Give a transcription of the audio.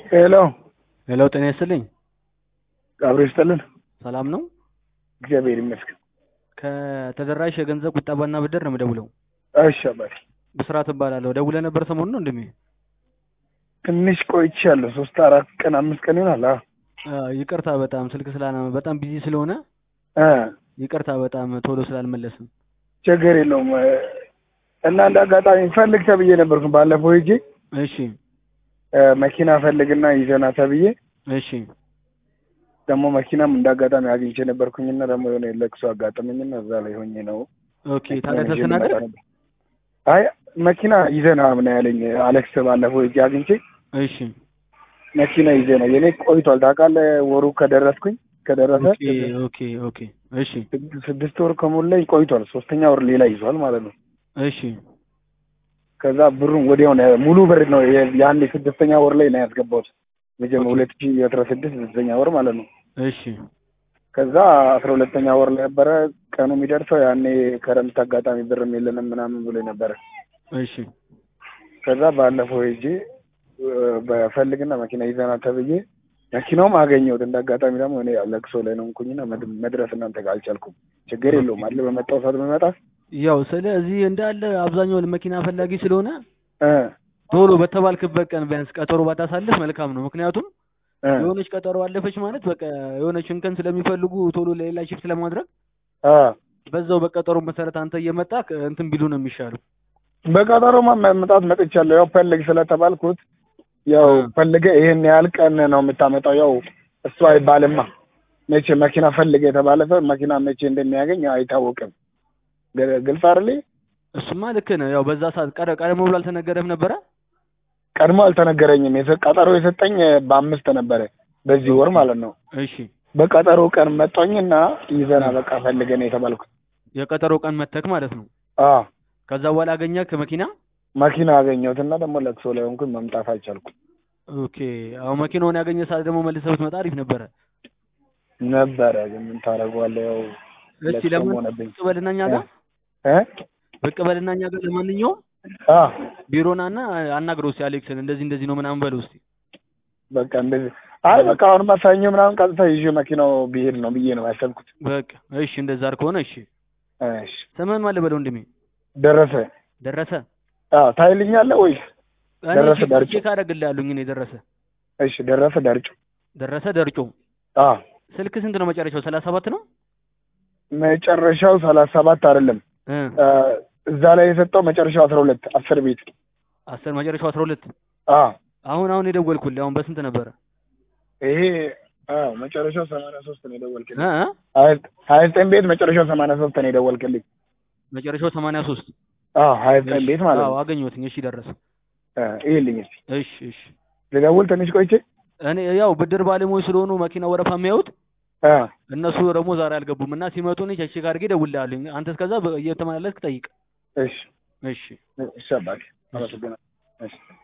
ሄሎ ሄሎ ጤና ይስጥልኝ። አብሮ ይስጥልን። ሰላም ነው? እግዚአብሔር ይመስገን። ከተደራሽ የገንዘብ ቁጠባና ብድር ነው የምደውለው። እሺ አባቴ። ብስራት እባላለሁ። ደውለህ ነበር ሰሞኑን ነው እንደሚ ትንሽ ቆይቻለሁ። ሶስት አራት ቀን አምስት ቀን ይሆናል። አዎ ይቅርታ በጣም ስልክ ስላና በጣም ቢዚ ስለሆነ እ ይቅርታ በጣም ቶሎ ስላልመለስም። ችግር የለውም እና እንደ አጋጣሚ ፈልግ ተብዬ ነበርኩ ባለፈው ሄጄ እሺ እ መኪና ፈልግና ይዘና ተብዬ እሺ ደግሞ መኪናም እንደ አጋጣሚ አግኝቼ ነበርኩኝና ደግሞ የሆነ ለቅሶ አጋጠመኝና እዛ ላይ ሆኜ ነው ኦኬ። ታዲያ ተሰናደ አይ መኪና ይዘና ምን ያለኝ አሌክስ ባለፈው ሄጄ አግኝቼ እሺ መኪና ይዘ ነው የኔ ቆይቷል ታውቃለህ። ወሩ ከደረስኩኝ ከደረሰ ኦኬ ኦኬ ኦኬ እሺ ስድስት- ስድስት ወር ከሞላኝ ቆይቷል። ሶስተኛ ወር ሌላ ይዟል ማለት ነው። እሺ ከዛ ብሩን ወዲያው ነው ሙሉ ብር ነው የ- ያኔ ስድስተኛ ወር ላይ ነው ያስገባሁት። መጀመሪያ ኦኬ። ሁለት ሺህ አስራ ስድስት ስድስተኛ ወር ማለት ነው። እሺ ከዛ አስራ ሁለተኛ ወር ላይ ነበረ ቀኑ የሚደርሰው ያኔ ከረምት አጋጣሚ ብርም የለንም ምናምን ብሎ ነበረ። እሺ ከዛ ባለፈው ሄጄ እ፣ በፈልግና መኪና ይዘና ተብዬ መኪናውም አገኘሁት። እንደ አጋጣሚ ደግሞ እኔ ያው ለቅሶ ላይ ነው እንኩኝና መድ- መድረስ እናንተ ጋር አልቻልኩም። ችግር የለውም አለ በመጣው ሰዓት በመጣ ያው ስለዚህ እንዳለ አብዛኛውን መኪና ፈላጊ ስለሆነ እ ቶሎ በተባልክበት ቀን ቢያንስ ቀጠሮ ባታሳልፍ መልካም ነው። ምክንያቱም እ የሆነች ቀጠሮ አለፈች ማለት በቃ የሆነች እንከን ስለሚፈልጉ ቶሎ ለሌላ ሽፍት ለማድረግ አ በዛው በቀጠሮ መሰረት አንተ እየመጣ እንትን ቢሉ ነው የሚሻለው። በቀጠሮማ መምጣት መጥቻለሁ። ያው ፈልግ ስለተባልኩት ያው እ። ፈልገ ይሄን ያህል ቀን ነው የምታመጣው። ያው እሱ አይባልማ መቼ መኪና ፈልገ የተባለ ሰው መኪና መቼ እንደሚያገኝ አይታወቅም። ግ- ግልጽ አይደል? እሱማ ልክ ነህ። ያው በዛ ሰዓት ቀደ ቀደም ብሎ አልተነገረም ነበረ። ቀድሞ አልተነገረኝም። የሰ- ቀጠሮ የሰጠኝ በአምስት ነበረ በዚህ ወር ማለት ነው። እሺ በቀጠሮ ቀን መጣኝና ይዘና በቃ ፈልገ ነው የተባልኩት። የቀጠሮ ቀን መተክ ማለት ነው። አ ከዛ በኋላ አገኘህ ከመኪና መኪና አገኘሁትና ደግሞ ለቅሶ ላይ ሆንኩኝ መምጣት አልቻልኩም ኦኬ። አሁን መኪናውን ያገኘ ሰዓት ደግሞ መልሰህ ብትመጣ አሪፍ ነበረ። ነበረ። ግን ምን ታደርገዋለህ? ያው እስቲ ለቅሶም ለምን ሆነብኝ ብቅ በልና እኛ ጋር እ ብቅ በልና እኛ ጋር ለማንኛውም አ ቢሮና እና አናግረው እስኪ አሌክስን እንደዚህ እንደዚህ ነው ምናምን በለው እስኪ። በቃ እንደዚህ አይ በቃ አሁንማ ሰኞ ምናምን ቀጥታ ይዤ መኪናው ብሄድ ነው ብዬ ነው ያሰብኩት። በቃ እሺ፣ እንደዛ ከሆነ እሺ። እሺ ስምህን ማን ልበለው ወንድሜ? ደረሰ። ደረሰ። አዎ ታይልኛለህ ወይስ? እኔ ደረሰ ቼክ- ዳርጮ። ቼክ አደርግልሃለሁኝ እኔ ደረሰ እሺ ደረሰ ዳርጮ። ደረሰ ደርጮ። አዎ ስልክ ስንት ነው መጨረሻው? ሰላሳ ሰባት ነው መጨረሻው ሰላሳ ሰባት አይደለም እ እ፣ እዛ ላይ የሰጠው መጨረሻው አስራ ሁለት አስር ቤት። አስር መጨረሻው አስራ ሁለት አዎ አሁን አሁን የደወልኩልህ አሁን በስንት ነበረ? ይሄ አዎ መጨረሻው ሰማንያ ሶስት ነው የደወልክልኝ። እ እ? ሀያ ዘጠኝ ቤት መጨረሻው ሰማንያ ሶስት ነው የደወልክልኝ። መጨረሻው ሰማንያ ሶስት አዎ ሀያ ዘጠኝ ቤት ማለት አዎ ነው። አገኘሁትኝ። እሺ ደረሰ። እ፣ ይሄልኝ እስኪ እሺ እሺ። ልደውል ትንሽ ቆይቼ። እኔ ያው ብድር ባለሙያዎች ስለሆኑ መኪና ወረፋ የሚያዩት አ እነሱ ደግሞ ዛሬ አልገቡም እና ሲመጡ እኔ ቼክ አድርጌ እደውልልሃለሁ። አንተ እስከዛ በ- እየተመላለስክ ጠይቅ። እሺ እሺ እሺ አባቴ አመሰግናለሁ። እሺ